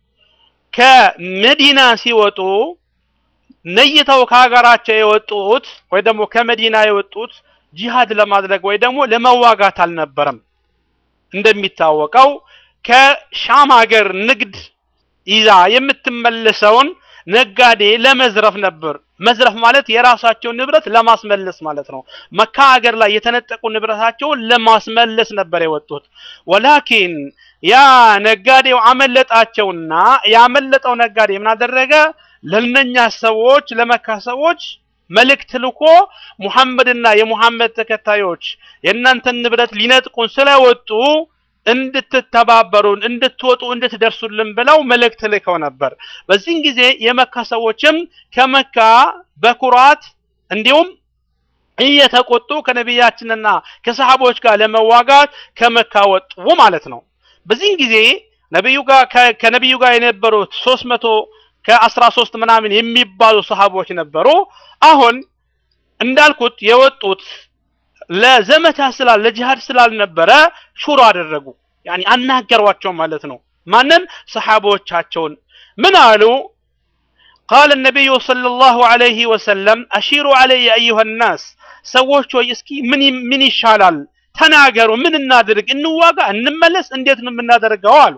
ከመዲና ሲወጡ ነይተው ከሀገራቸው የወጡት ወይ ደግሞ ከመዲና የወጡት ጂሃድ ለማድረግ ወይ ደግሞ ለመዋጋት አልነበረም እንደሚታወቀው ከሻም ሀገር ንግድ ይዛ የምትመለሰውን ነጋዴ ለመዝረፍ ነበር መዝረፍ ማለት የራሳቸውን ንብረት ለማስመለስ ማለት ነው መካ ሀገር ላይ የተነጠቁ ንብረታቸውን ለማስመለስ ነበር የወጡት ወላኪን ያ ነጋዴው አመለጣቸውና ያመለጠው ነጋዴ ምን አደረገ ለነኛ ሰዎች ለመካ ሰዎች መልእክት ልኮ ሙሐመድና የሙሐመድ ተከታዮች የእናንተን ንብረት ሊነጥቁን ስለወጡ እንድትተባበሩን እንድትወጡ እንድትደርሱልን ብለው መልእክት ልከው ነበር በዚህን ጊዜ የመካ ሰዎችም ከመካ በኩራት እንዲሁም እየተቆጡ ከነቢያችንና ከሰሃቦች ጋር ለመዋጋት ከመካ ወጡ ማለት ነው በዚህን ጊዜ ነቢዩ ጋር ከነቢዩ ጋር የነበሩት ሶስት መቶ ከአስራ ሶስት ምናምን የሚባሉ ሰሃቦች ነበሩ አሁን እንዳልኩት የወጡት ለዘመቻ ስላል ለጂሃድ ስላልነበረ ሹሮ አደረጉ ያኒ አናገሯቸው ማለት ነው ማንን ሰሃቦቻቸውን ምን አሉ قال النبي صلى الله عليه وسلم أشيروا علي أيها الناس ሰዎች ሆይ እስኪ ምን ምን ይሻላል ተናገሩ ምን እናድርግ እንዋጋ እንመለስ እንዴት ነው የምናደርገው አሉ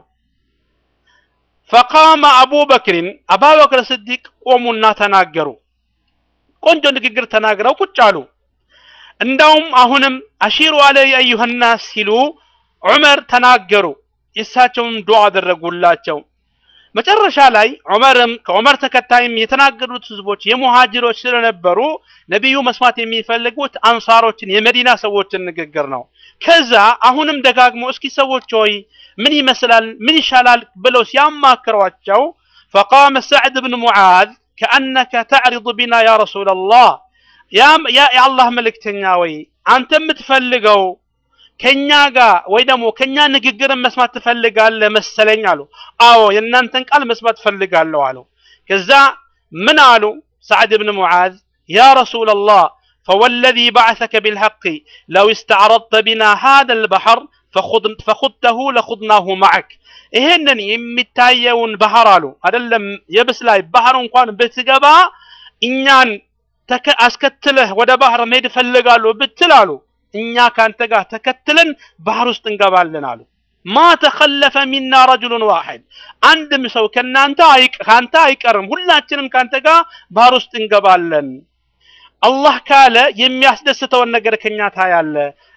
ፈቃመ አቡበክርን አባበክር ስዲቅ ቆሙና ተናገሩ ቆንጆ ንግግር ተናግረው ቁጭ አሉ እንዳውም አሁንም አሺሩ አለይ አዩሃናስ ሲሉ ዑመር ተናገሩ የእሳቸውን ዱዓ አደረጉላቸው መጨረሻ ላይ ዑመርም ከዑመር ተከታይም የተናገሩት ህዝቦች የሙሃጅሮች ስለነበሩ ነቢዩ መስማት የሚፈልጉት አንሳሮችን የመዲና ሰዎችን ንግግር ነው ከዛ አሁንም ደጋግሞ እስኪ ሰዎች ሆይ ምን ይመስላል ምን ይሻላል ብለው ሲያማክሯቸው فقام سعد بن معاذ كأنك تعرض بنا يا رسول الله يا يا الله ملكتኛ ወይ አንተ የምትፈልገው ከኛ ጋር ወይ ደግሞ ከኛ ንግግርን መስማት ትፈልጋለህ መሰለኝ አሉ አዎ የእናንተን ቃል መስማት ትፈልጋለሁ አሉ ከዛ ምን አሉ سعد بن معاذ يا رسول الله فوالذي بعثك بالحق لو استعرضت بنا هذا البحر فخذ فخذته لخذناه معك ይሄንን የሚታየውን ባህር አሉ አይደለም የብስ ላይ ባህር እንኳን ብትገባ እኛን አስከትለህ ወደ ባህር መሄድ ፈልጋለሁ ብትል አሉ እኛ ካንተ ጋር ተከትለን ባህር ውስጥ እንገባለን አሉ ማ ተኸለፈ ሚና ረጁሉን ዋሂድ አንድም ሰው ከናንተ ካንተ አይቀርም ሁላችንም ካንተ ጋር ባህር ውስጥ እንገባለን አላህ ካለ የሚያስደስተውን ነገር ከኛ ታያለ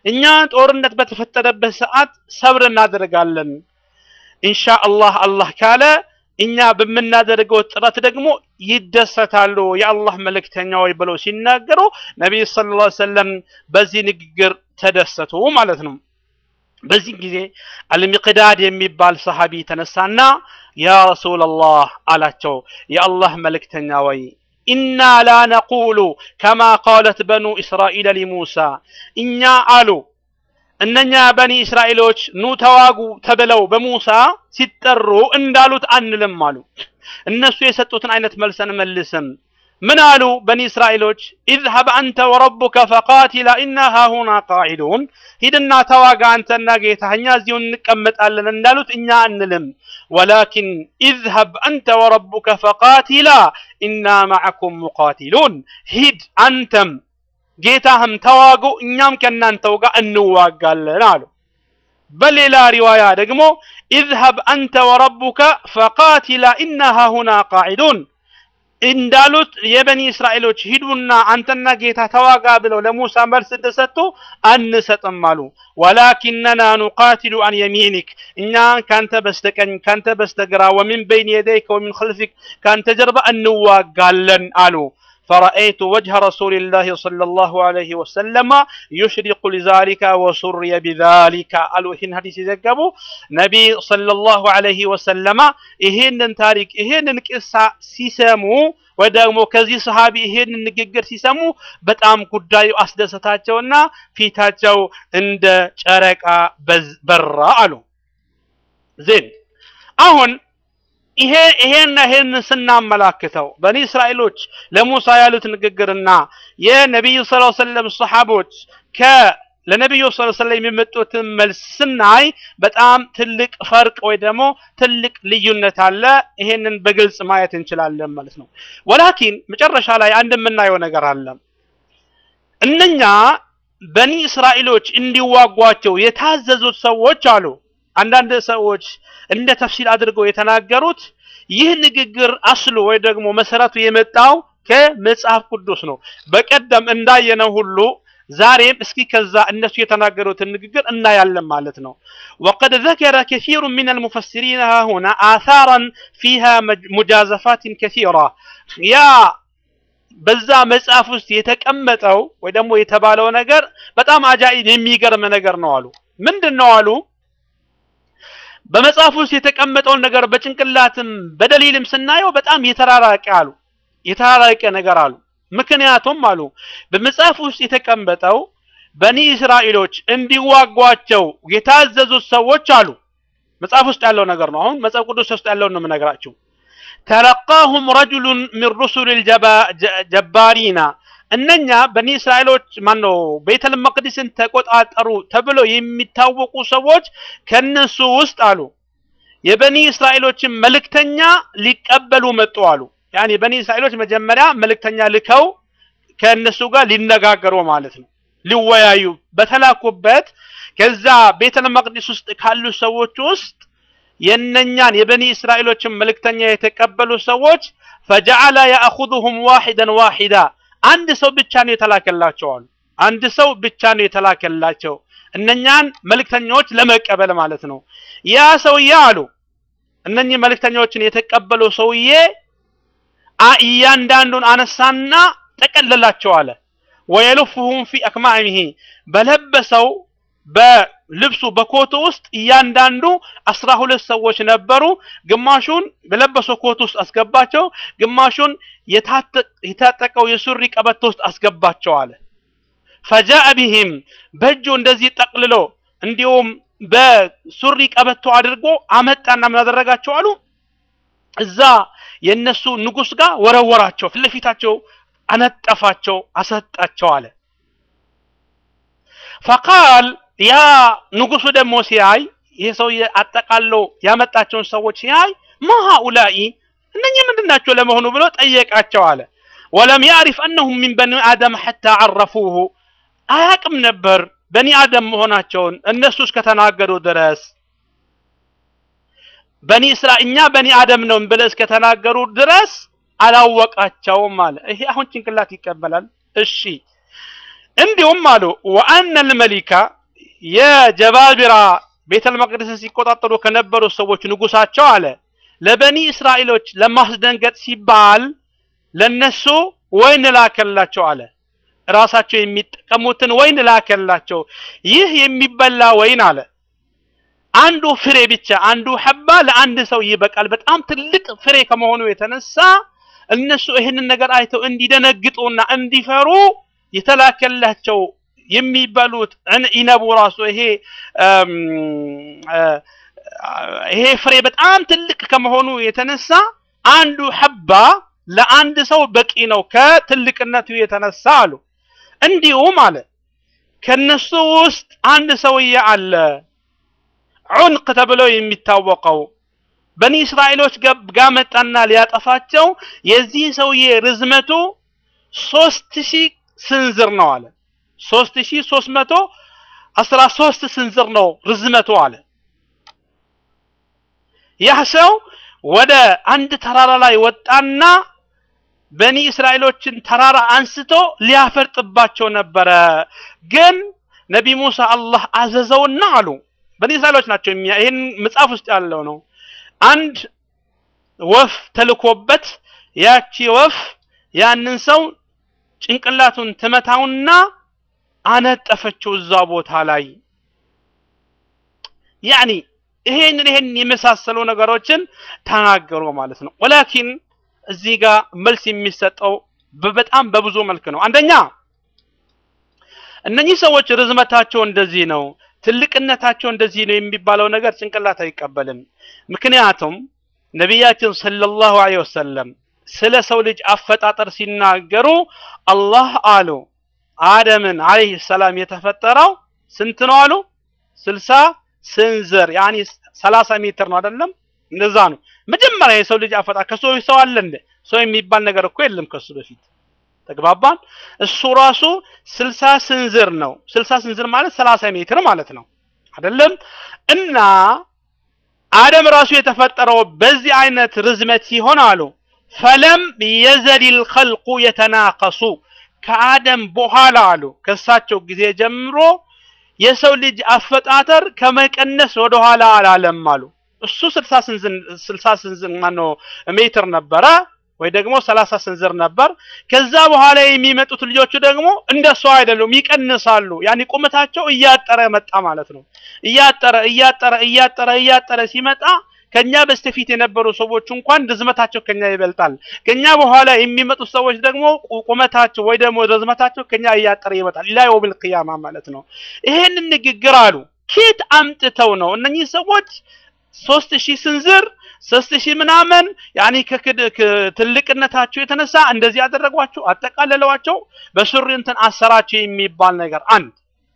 እኛ ጦርነት በተፈጠረበት ሰዓት ሰብር እናደርጋለን። ኢንሻአላህ አላህ ካለ እኛ በምናደርገው ጥረት ደግሞ ይደሰታሉ የአላህ መልእክተኛ ወይ ብለው ሲናገሩ ነቢይ ሰለላሁ ዐለይሂ ወሰለም በዚህ ንግግር ተደሰቱ ማለት ነው። በዚህ ጊዜ አልሚቅዳድ የሚባል ሰሃቢ ተነሳና ያ ረሱላላህ አላቸው፣ የአላህ መልእክተኛ ወይ ኢና ላ ነቁሉ ከማ ቃለት በኑ እስራኤል ሊሙሳ እኛ አሉ እነኛ በኒ እስራኤሎች ኑ ተዋጉ ተብለው በሙሳ ሲጠሩ እንዳሉት አንልም አሉ። እነሱ የሰጡትን አይነት መልስ አንመልስም። ምን አሉ በኒ እስራኤሎች? ኢዝሀብ አንተ ወረቡከ ፈቃቲላ ኢና ሃሁና ቃዒዱን፣ ሂድና ተዋጋ አንተና ጌታ፣ እኛ እዚሁ እንቀመጣለን እንዳሉት እኛ አንልም። ወላኪን ኢዝሀብ አንተ ወረቡከ ፈቃቲላ ኢና ማዕኩም ሙቃቲሉን፣ ሂድ አንተም ጌታህም ተዋጉ እኛም ከእናንተው ጋር እንዋጋለን አሉ። በሌላ ሪዋያ ደግሞ ኢዝሀብ አንተ ወረቡከ ፈቃቲላ ኢና ሃሁና ቃዒዱን እንዳሉት የበኒ እስራኤሎች ሂዱና አንተና ጌታ ተዋጋ ብለው ለሙሳ መልስ እንደሰጡ አንሰጥም አሉ። ወላኪነና ኑቃቲሉ አን የሚኒክ እኛ ካንተ በስተቀኝ ካንተ በስተግራ ወሚን በይን የደይከ ወሚን ኸልፊክ ካንተ ጀርባ እንዋጋለን አሉ። فرأيت وجه رسول الله صلى الله عليه وسلم يشرق لذلك وسري بذلك قالوا إهن حديث يزقبوا نبي صلى الله عليه وسلم إهن تاريك إهن قصة ሲሰሙ ወይ ደግሞ ከዚህ ሰሃቢ ይሄን ንግግር ሲሰሙ በጣም ጉዳዩ አስደሰታቸውና ፊታቸው እንደ ጨረቃ በራ አሉ። ዜን አሁን ይሄ ይሄን ይሄን ስናመላክተው በኒ እስራኤሎች ለሙሳ ያሉት ንግግርና የነቢዩ ሰለላሁ ዐለይሂ ወሰለም ሰሃቦች ከ ለነቢዩ ሰለላሁ ዐለይሂ ወሰለም የሚመጡትን መልስ ስናይ በጣም ትልቅ ፈርቅ ወይ ደግሞ ትልቅ ልዩነት አለ። ይሄንን በግልጽ ማየት እንችላለን ማለት ነው። ወላኪን መጨረሻ ላይ አንድ የምናየው ነገር አለ። እነኛ በኒ እስራኤሎች እንዲዋጓቸው የታዘዙት ሰዎች አሉ አንዳንድ ሰዎች እንደ ተፍሲል አድርገው የተናገሩት ይህ ንግግር አስሉ ወይ ደግሞ መሰረቱ የመጣው ከመጽሐፍ ቅዱስ ነው። በቀደም እንዳየነው ሁሉ ዛሬም እስኪ ከዛ እነሱ የተናገሩትን ንግግር እናያለን ማለት ነው። ወቀድ ዘከረ ከሲሩ ሚን አልሙፈሲሪን ሃሁና አሳራን ፊሃ ሙጃዘፋትን ከሲራ ያ በዛ መጽሐፍ ውስጥ የተቀመጠው ወይ ደግሞ የተባለው ነገር በጣም አጃኢብ የሚገርም ነገር ነው አሉ። ምንድን ነው አሉ? በመጽሐፍ ውስጥ የተቀመጠውን ነገር በጭንቅላትም በደሊልም ስናየው በጣም የተራራቀ አሉ የተራራቀ ነገር አሉ። ምክንያቱም አሉ በመጽሐፍ ውስጥ የተቀመጠው በኒ እስራኤሎች እንዲዋጓቸው የታዘዙት ሰዎች አሉ። መጽሐፍ ውስጥ ያለው ነገር ነው። አሁን መጽሐፍ ቅዱስ ውስጥ ያለውን ነው የምነግራችሁ። ተለቃሁም ረጁሉን ሚን ሩሱል ጀባሪና እነኛ በኒ እስራኤሎች ማን ነው ቤተል መቅዲስን ተቆጣጠሩ ተብለው የሚታወቁ ሰዎች ከነሱ ውስጥ አሉ የበኒ እስራኤሎችን መልእክተኛ ሊቀበሉ መጡ አሉ። ያኔ በኒ እስራኤሎች መጀመሪያ መልእክተኛ ልከው ከእነሱ ጋር ሊነጋገሩ ማለት ነው ሊወያዩ በተላኩበት ከዛ ቤተል መቅዲስ ውስጥ ካሉ ሰዎች ውስጥ የነኛን የበኒ እስራኤሎችን መልእክተኛ የተቀበሉ ሰዎች ፈጀዐለ ያእኹዙሁም ዋሂደን ዋሂዳ አንድ ሰው ብቻ ነው የተላከላቸው አሉ። አንድ ሰው ብቻ ነው የተላከላቸው እነኛን መልእክተኞች ለመቀበል ማለት ነው። ያ ሰውዬ አሉ እነኚህ መልእክተኞችን የተቀበለው ሰውዬ እያንዳንዱን አነሳና ጠቀለላቸው አለ። ወየልፉሁም ፊ አክማዕሚሂ በለበሰው በልብሱ በኮቱ ውስጥ እያንዳንዱ አስራ ሁለት ሰዎች ነበሩ። ግማሹን በለበሰው ኮት ውስጥ አስገባቸው፣ ግማሹን የታጠቀው የሱሪ ቀበቶ ውስጥ አስገባቸው አለ። ፈጃአ ቢሂም በእጁ እንደዚህ ጠቅልሎ እንዲሁም በሱሪ ቀበቶ አድርጎ አመጣና ምን አደረጋቸው አሉ እዛ የነሱ ንጉስ ጋር ወረወራቸው፣ ፊት ለፊታቸው አነጠፋቸው፣ አሰጣቸው አለ። ፈቃል ያ ንጉሱ ደግሞ ሲያይ ይሄ ሰውዬ አጠቃለው ያመጣቸውን ሰዎች ሲያይ ማ ሃኡላኢ እነኚህ ምንድን ናቸው ለመሆኑ ብሎ ጠየቃቸው አለ። ወለም ያዕሪፍ አነሁም ሚን በኒ አደም ሐታ ዐረፉሁ አያቅም ነበር በኒ አደም መሆናቸውን እነሱ እስከተናገሩ ድረስ በኒ እስራ እኛ በኒ አደም ነው ብለው እስከተናገሩ ድረስ አላወቃቸውም አለ። ይሄ አሁን ጭንቅላት ይቀበላል። እሺ እንዲሁም አሉ ወአነ ልመሊካ የጀባቢራ ቤተል መቅደስን ሲቆጣጠሩ ከነበሩ ሰዎች ንጉሳቸው አለ ለበኒ እስራኤሎች ለማስደንገጥ ሲባል ለነሱ ወይን ላከላቸው አለ። ራሳቸው የሚጠቀሙትን ወይን ላከላቸው። ይህ የሚበላ ወይን አለ አንዱ ፍሬ ብቻ አንዱ ሐባ ለአንድ ሰው ይበቃል። በጣም ትልቅ ፍሬ ከመሆኑ የተነሳ እነሱ ይህንን ነገር አይተው እንዲደነግጡና እንዲፈሩ የተላከላቸው የሚበሉት ኢነቡ ራሱ ይሄ ይሄ ፍሬ በጣም ትልቅ ከመሆኑ የተነሳ አንዱ ሐባ ለአንድ ሰው በቂ ነው ከትልቅነቱ የተነሳ አሉ። እንዲሁም አለ ከነሱ ውስጥ አንድ ሰውዬ አለ ዑንቅ ተብሎ የሚታወቀው በኒ እስራኤሎች ጋር መጣና ሊያጠፋቸው የዚህ ሰውዬ ርዝመቱ ሶስት ሺህ ስንዝር ነው አለ። ሶስት ሺህ ሶስት መቶ አስራ ሶስት ስንዝር ነው ርዝመቱ አለ። ያህ ሰው ወደ አንድ ተራራ ላይ ወጣና በኒ እስራኤሎችን ተራራ አንስቶ ሊያፈርጥባቸው ነበረ። ግን ነቢ ሙሳ አላህ አዘዘውና አሉ በኒ እስራኤሎች ናቸው። ይህን መጽሐፍ ውስጥ ያለው ነው። አንድ ወፍ ተልኮበት ያቺ ወፍ ያንን ሰው ጭንቅላቱን ትመታውና አነጠፈችው እዛ ቦታ ላይ ያኒ ይሄንን ይሄን የመሳሰሉ ነገሮችን ተናገሩ ማለት ነው። ወላኪን እዚህ ጋር መልስ የሚሰጠው በጣም በብዙ መልክ ነው። አንደኛ እነኚህ ሰዎች ርዝመታቸው እንደዚህ ነው፣ ትልቅነታቸው እንደዚህ ነው የሚባለው ነገር ጭንቅላት አይቀበልም። ምክንያቱም ነቢያችን ሰለላሁ ዐለይሂ ወሰለም ስለ ሰው ልጅ አፈጣጠር ሲናገሩ አላህ አሉ አደምን ዐለይሂ ሰላም የተፈጠረው ስንት ነው አሉ? ስልሳ ስንዝር ያኒ ሰላሳ ሜትር ነው አይደለም? እንደዛ ነው። መጀመሪያ የሰው ልጅ አፈጣጠር ከሰው ሰው አለ እንደ ሰው የሚባል ነገር እኮ የለም ከሱ በፊት ተግባባን። እሱ ራሱ ስልሳ ስንዝር ነው። ስልሳ ስንዝር ማለት ሰላሳ ሜትር ማለት ነው አይደለም? እና አደም ራሱ የተፈጠረው በዚህ አይነት ርዝመት ሲሆን አሉ ፈለም የዘሊል ኸልቁ የተናቀሱ ከአደም በኋላ አሉ ከእሳቸው ጊዜ ጀምሮ የሰው ልጅ አፈጣጠር ከመቀነስ ወደ ኋላ አላለም አሉ። እሱ ስልሳ ስንዝር ስልሳ ስንዝር ማነው ሜትር ነበረ ወይ ደግሞ ሰላሳ ስንዝር ነበር። ከዛ በኋላ የሚመጡት ልጆቹ ደግሞ እንደሱ አይደሉም፣ ይቀንሳሉ። ያኔ ቁመታቸው እያጠረ መጣ ማለት ነው። እያጠረ እያጠረ እያጠረ እያጠረ ሲመጣ ከኛ በስተፊት የነበሩ ሰዎች እንኳን ርዝመታቸው ከኛ ይበልጣል። ከኛ በኋላ የሚመጡት ሰዎች ደግሞ ቁመታቸው ወይ ደግሞ ርዝመታቸው ከኛ እያጠረ ይመጣል። ኢላ የውሚል ቂያማ ማለት ነው። ይሄንን ንግግር አሉ ኬት አምጥተው ነው እነኚህ ሰዎች ሶስት ሺህ ስንዝር ሶስት ሺህ ምናምን ያኔ ከትልቅነታቸው የተነሳ እንደዚህ ያደረጓቸው አጠቃለለዋቸው በሱሪ እንትን አሰራቸው የሚባል ነገር አንድ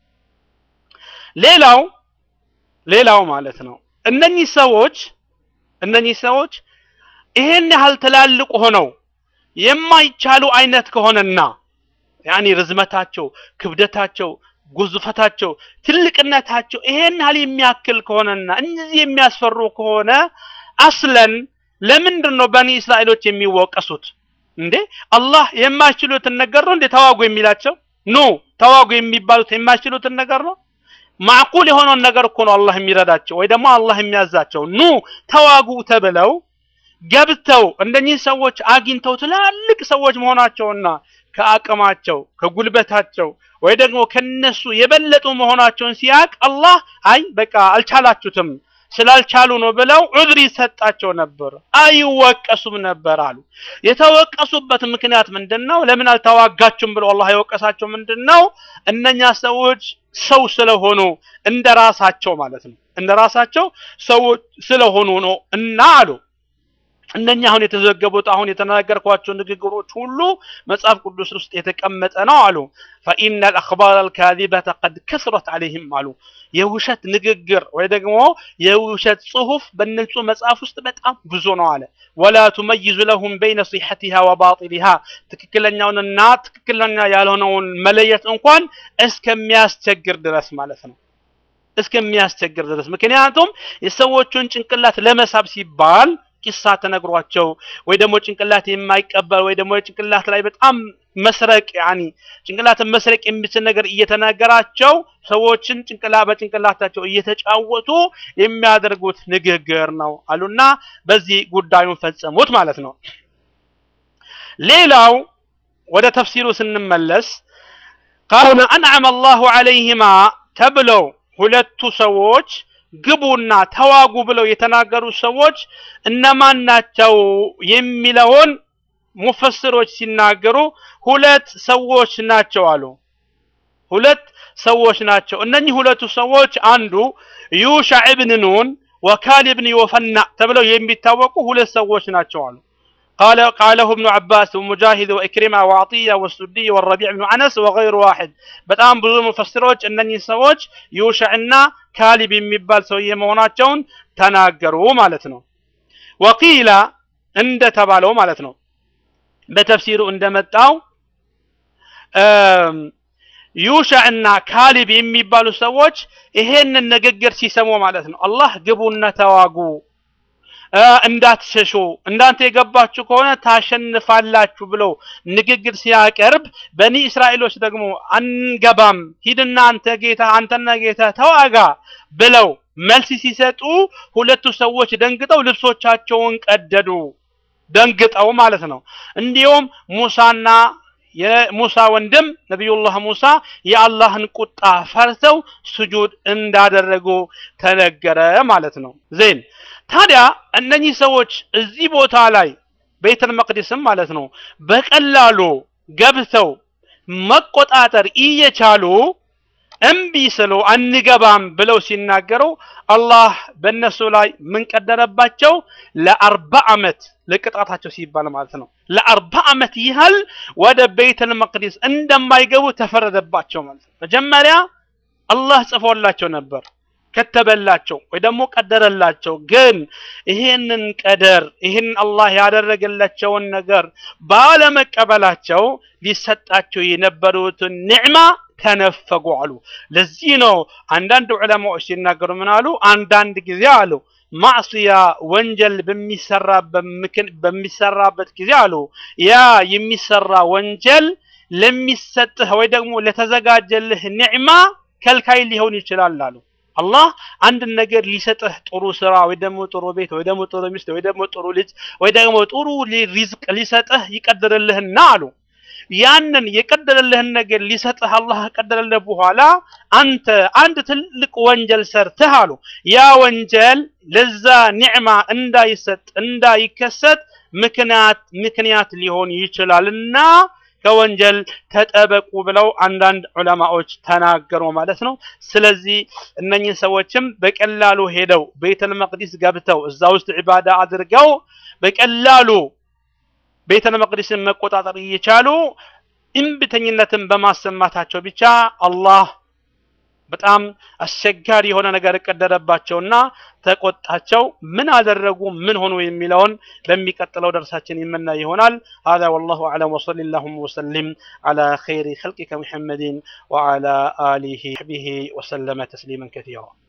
ሌላው ሌላው ማለት ነው እነኚህ ሰዎች እነኚህ ሰዎች ይሄን ያህል ትላልቅ ሆነው የማይቻሉ አይነት ከሆነና ያኔ ርዝመታቸው፣ ክብደታቸው፣ ጉዝፈታቸው፣ ትልቅነታቸው ይሄን ያህል የሚያክል ከሆነና እነዚህ የሚያስፈሩ ከሆነ አስለን ለምንድን ነው በኒ እስራኤሎች የሚወቀሱት? እንዴ አላህ የማይችሉትን ነገር ነው እንዴ ተዋጉ የሚላቸው? ኖ ተዋጉ የሚባሉት የማይችሉትን ነገር ነው። ማዕቁል የሆነውን ነገር እኮ ነው አላህ የሚረዳቸው ወይ ደግሞ አላህ የሚያዛቸው። ኑ ተዋጉ ተብለው ገብተው እንደኚህ ሰዎች አግኝተው ትላልቅ ሰዎች መሆናቸውና ከአቅማቸው ከጉልበታቸው ወይ ደግሞ ከነሱ የበለጡ መሆናቸውን ሲያቅ አላህ አይ በቃ አልቻላችሁትም ስላልቻሉ ነው ብለው ዑድር ይሰጣቸው ነበር፣ አይወቀሱም ነበር አሉ። የተወቀሱበት ምክንያት ምንድን ነው? ለምን አልተዋጋችሁም ብሎ አላህ የወቀሳቸው ምንድን ነው? እነኛ ሰዎች ሰው ስለሆኑ እንደ ራሳቸው ማለት ነው፣ እንደ ራሳቸው ሰዎች ስለሆኑ ነው እና አሉ እነኛ አሁን የተዘገቡት አሁን የተናገርኳቸው ንግግሮች ሁሉ መጽሐፍ ቅዱስ ውስጥ የተቀመጠ ነው አሉ። ፈኢነ አልአኽባር አልካዚበተ ቀድ ከስረት አለይህም አሉ። የውሸት ንግግር ወይ ደግሞ የውሸት ጽሁፍ በእነሱ መጽሐፍ ውስጥ በጣም ብዙ ነው አለ። ወላ ቱመይዙ ለሁም በይነ ሲሐቲሃ ወባጢሊሃ ትክክለኛውንና ትክክለኛ ያልሆነውን መለየት እንኳን እስከሚያስቸግር ድረስ ማለት ነው እስከሚያስቸግር ድረስ ምክንያቱም የሰዎቹን ጭንቅላት ለመሳብ ሲባል ቂሳ ተነግሯቸው ወይ ደግሞ ጭንቅላት የማይቀበል ወይ ደግሞ ጭንቅላት ላይ በጣም መስረቅ ያኒ ጭንቅላትን መስረቅ የሚችል ነገር እየተናገራቸው ሰዎችን ጭንቅላ በጭንቅላታቸው እየተጫወቱ የሚያደርጉት ንግግር ነው አሉና በዚህ ጉዳዩን ፈጸሙት ማለት ነው። ሌላው ወደ ተፍሲሩ ስንመለስ ቃሉነ አንዓመ አላሁ ዐለይሂማ ተብለው ሁለቱ ሰዎች ግቡና ተዋጉ ብለው የተናገሩ ሰዎች እነማን ናቸው የሚለውን ሙፈስሮች ሲናገሩ ሁለት ሰዎች ናቸው አሉ። ሁለት ሰዎች ናቸው። እነኚህ ሁለቱ ሰዎች አንዱ ዩሻዕ ብን ኑን ወካሊብ ብን ዮፈና ተብለው የሚታወቁ ሁለት ሰዎች ናቸው አሉ። قال قاله ابن عباس ومجاهد وإكرمة وعطية والسدي والربيع بن أنس وغير واحد በጣም ብዙ ሙፈስሮች እነኚህ ሰዎች ዩሻዕና ካሊብ የሚባል ሰውዬ መሆናቸውን ተናገሩ ማለት ነው። ወቂላ እንደተባለው ማለት ነው በተፍሲሩ እንደመጣው ዩሻዕና ካሊብ የሚባሉ ሰዎች ይሄንን ንግግር ሲሰሙ ማለት ነው አላህ ግቡና ተዋጉ እንዳትሸሹ እንዳንተ የገባችሁ ከሆነ ታሸንፋላችሁ ብለው ንግግር ሲያቀርብ በኒ እስራኤሎች ደግሞ አንገባም ሂድና አንተ ጌታ አንተና ጌታ ተዋጋ ብለው መልስ ሲሰጡ ሁለቱ ሰዎች ደንግጠው ልብሶቻቸውን ቀደዱ ደንግጠው ማለት ነው እንዲሁም ሙሳና የሙሳ ወንድም ነቢዩላህ ሙሳ የአላህን ቁጣ ፈርተው ስጁድ እንዳደረጉ ተነገረ ማለት ነው ዜን ታዲያ እነኚህ ሰዎች እዚህ ቦታ ላይ ቤተል መቅዲስም ማለት ነው በቀላሉ ገብተው መቆጣጠር እየቻሉ እምቢ ስሉ አንገባም ብለው ሲናገሩ አላህ በእነሱ ላይ ምን ቀደረባቸው? ለአርባ ዓመት ለቅጣታቸው ሲባል ማለት ነው። ለአርባ ዓመት ያህል ወደ ቤተል መቅዲስ እንደማይገቡ ተፈረደባቸው ማለት ነው። መጀመሪያ አላህ ጽፎላቸው ነበር ከተበላቸው ወይ ደግሞ ቀደረላቸው። ግን ይሄንን ቀደር ይህን አላህ ያደረገላቸውን ነገር ባለመቀበላቸው ሊሰጣቸው የነበሩትን ኒዕማ ተነፈጉ አሉ። ለዚህ ነው አንዳንድ ዑለማዎች ሲናገሩ ምን አሉ? አንዳንድ ጊዜ አሉ ማዕስያ ወንጀል በሚሰራበት ጊዜ አሉ ያ የሚሰራ ወንጀል ለሚሰጥህ ወይ ደግሞ ለተዘጋጀልህ ኒዕማ ከልካይ ሊሆን ይችላል አሉ። አላህ አንድን ነገር ሊሰጥህ ጥሩ ስራ ወይ ደግሞ ጥሩ ቤት ወይ ደግሞ ጥሩ ሚስት ወይ ደግሞ ጥሩ ልጅ ወይ ደግሞ ጥሩ ሪዝቅ ሊሰጥህ ይቀድርልህና አሉ ያንን የቀደረልህን ነገር ሊሰጥህ አላህ ከቀደረልህ በኋላ አንተ አንድ ትልቅ ወንጀል ሰርተህ አሉ ያ ወንጀል ለዛ ኒዕማ እንዳይሰጥ እንዳይከሰት ምክንያት ምክንያት ሊሆን ይችላልና ከወንጀል ተጠበቁ ብለው አንዳንድ ዑለማዎች ተናገሩ ማለት ነው። ስለዚህ እነኚህ ሰዎችም በቀላሉ ሄደው ቤተል መቅዲስ ገብተው እዛ ውስጥ ዒባዳ አድርገው በቀላሉ ቤተል መቅዲስን መቆጣጠር እየቻሉ እምብተኝነትን በማሰማታቸው ብቻ አላህ በጣም አስቸጋሪ የሆነ ነገር ቀደረባቸውና ተቆጣቸው። ምን አደረጉ፣ ምን ሆኑ የሚለውን በሚቀጥለው ደርሳችን የምናይ ይሆናል። هذا والله أعلم وصلى اللهم وسلم على خير خلقك محمد وعلى آله وصحبه وسلم تسليما كثيرا